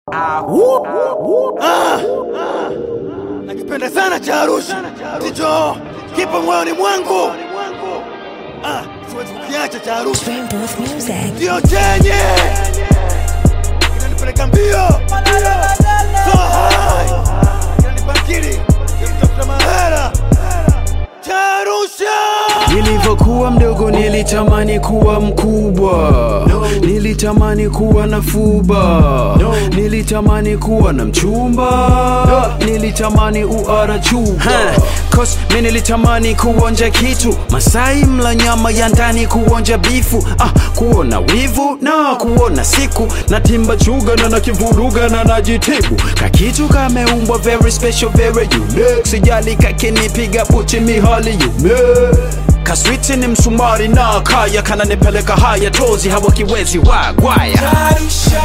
nakipenda sana cha Arusha, ndicho kipo moyoni mwangu. Ah, siwezi kukiacha cha Arusha, Rainbow's music. ndio chenye kinanipeleka mbio so high, kinanibakili kutafuta mahera cha Arusha. Nilivyokuwa mdogo nilitamani kuwa mkubwa, nilitamani kuwa na fuba, nilitamani kuwa na mchumba, nilitamani uara chuba. Cause mi nilitamani kuonja kitu Masai mla nyama ya ndani kuonja bifu ah, kuona wivu na kuona siku na timba chuga na nakivuruga na najitibu kakitu kameumbwa very special very unique sijali kakinipiga puchi mihali yume kaswiti ni msumari na kaya kananipeleka haya tozi hawakiwezi wagwaya Jarusha,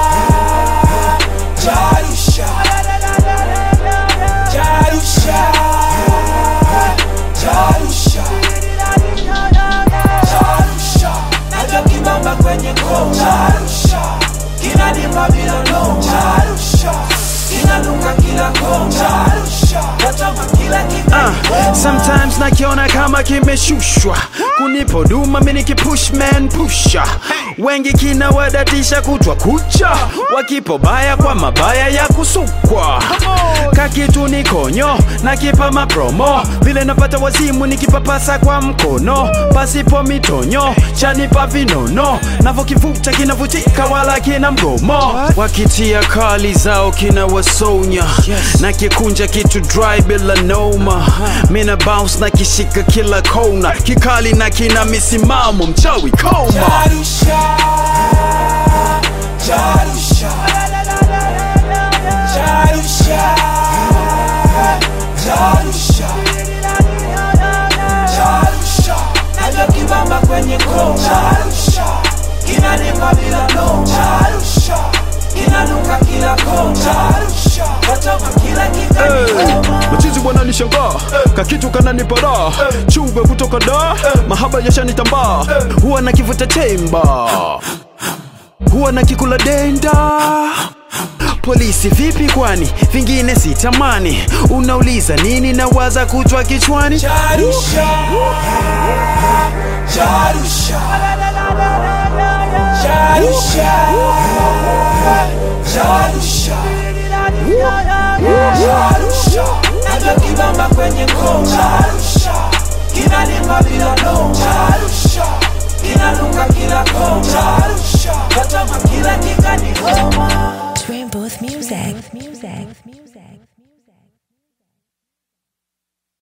Jarusha, Jarusha, Jarusha, Jarusha, najua kimamba kwenye koo. Jarusha, kinanipa bila no. Jarusha, kinanuka kila koo. Jarusha, natama kila kikao. Ah, sometimes nakiona kama kimeshushwa kunipo duma mini kipush man pusha wengi kinawadatisha kutwa kucha wakipo baya kwa mabaya ya kusukwa kakitu ni konyo nakipa mapromo vile napata wazimu nikipapasa kwa mkono pasipo mitonyo chanipa vinono navokivuta kinavutika wala kina mgomo wakitia kali zao kina wasonya na kikunja kitu dry bila noma mina bounce na kishika kila kona kikali na kina misimamo mchawi koma Jarusha, Jarusha, Jarusha, Jarusha, Jarusha, najua kibamba kwenye koo. Jarusha, kinanipa bila no. Jarusha, kinanuka kila koo. Jarusha, watama kila kikao. machizi wananishangaa kakitu kananipara chube kutoka da mahaba yashanitambaa huwa na kivuta chemba huwa na kikula denda polisi vipi kwani vingine sitamani unauliza nini na waza kutwa kichwani Jarusha, Jarusha, Jarusha, Jarusha, Jarusha, najua kibamba kwenye koo. Jarusha, kinanipa bila no. Jarusha, kinanuka kila koo. Jarusha, watama kila kikani homa. Rainbow's music. Music. Music.